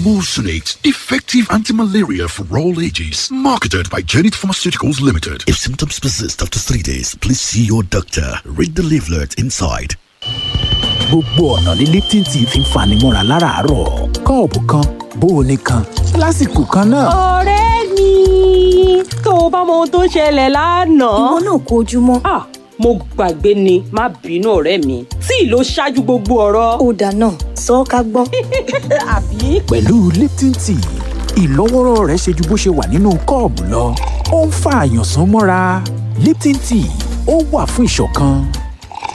Emulsionate, effective anti-malaria for all ages. Marketed by Janet Pharmaceuticals Limited. If symptoms persist after three days, please see your doctor. Read the leaflet inside. gbogbo ọ̀nà ní lipton tea fi ń fani mọ́ra láràárọ̀ kọ́ọ̀pù kan bóoni kan lásìkò kan náà. ọ̀rẹ́ mi tó o bá mọ ohun tó ṣẹlẹ̀ lánàá. ìwọ náà kó ojúmọ́. ah mo gbàgbé ni má bínú ọ̀rẹ́ mi tí ló ṣáájú gbogbo ọ̀rọ̀. ó dáná sọ ọ́ ká gbọ́. àbí. pẹ̀lú lipton tea ìlọ́wọ́rọ́ rẹ̀ ṣe ju bó ṣe wà nínú kọ́ọ̀bù lọ ó ń fa àyànsán mọ́ra lipton tea ó wà fún ìṣọ̀kan